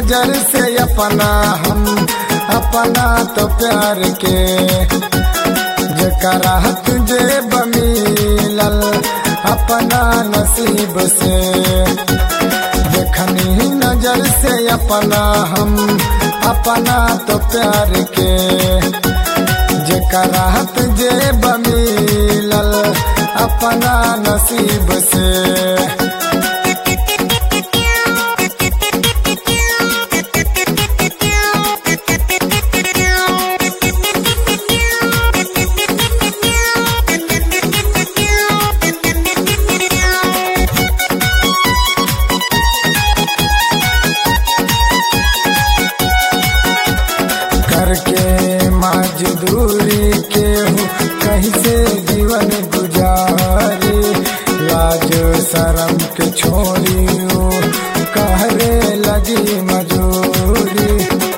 नजर से अपना हम अपना तो प्यार के जकरा तुझे बमिलल अपना नसीब से देखनी नजर से अपना हम अपना तो प्यार के जकरा तुझे बमिलल अपना नसीब से करके मजदूरी के हूँ कहीं से जीवन गुजारी लाज शरम के छोड़ी हूँ कहरे लगी मजूरी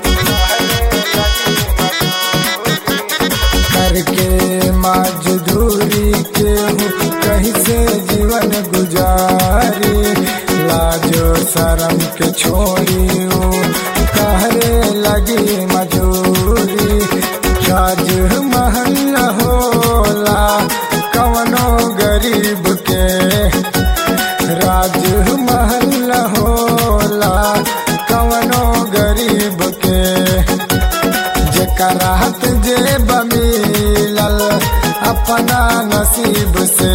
करके मजदूरी के हूँ कहीं से जीवन गुजारी लाज शरम के छोड़ी हूँ कहरे लगी मजूरी राज महल होला कवनो गरीब के राज महल होला कवनो गरीब के जकरा जे बमिलल अपना नसीब से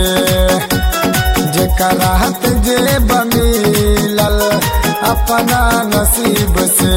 जकरा जे बमिलल अपना नसीब से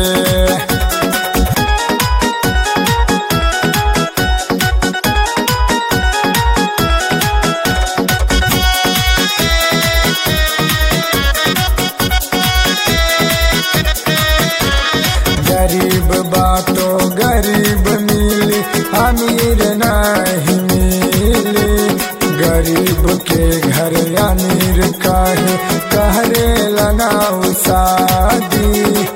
गरीब बातो गरीब मिली अमीर नहीं मिली गरीब के घर अमीर काहे कहरे लगाऊ शादी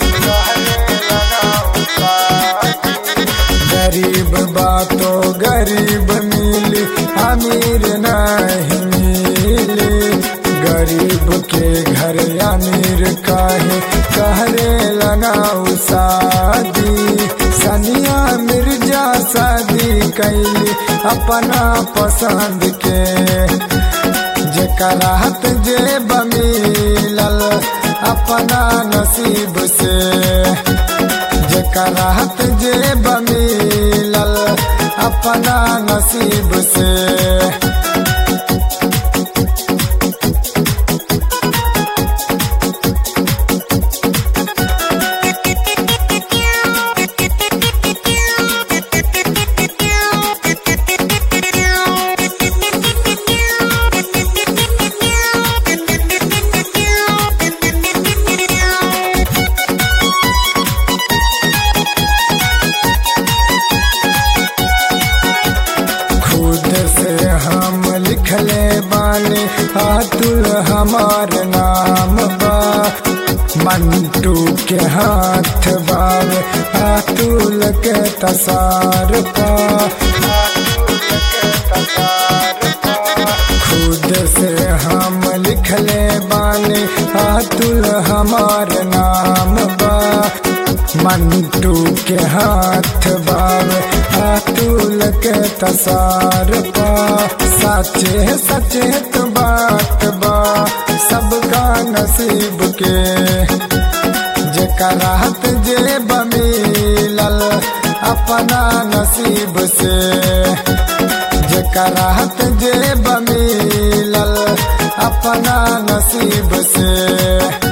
गरीब बातो गरीब मिली अमीर नहीं मिली गरीब के घर अमीर काहे कहरे लगाऊ शादी सनिया मिर्जा शादी कैली अपना पसंद के जकरा जे बमिलल अपना नसीब से जकरा जे बमिलल अपना नसीब से खुद से हम लिखले बानी अतुल हमार नाम बा मंटू के हाथ बावे अतुल के तसार पा खुद से हम लिखले बानी अतुल हमार नाम बा मंटू के हाथ बावे अतुल के तसार पा सचे सचेत बात बा सबका नसीब के जकरा जे बमिलल अपना नसीब से जकरा जे बमिलल अपना नसीब से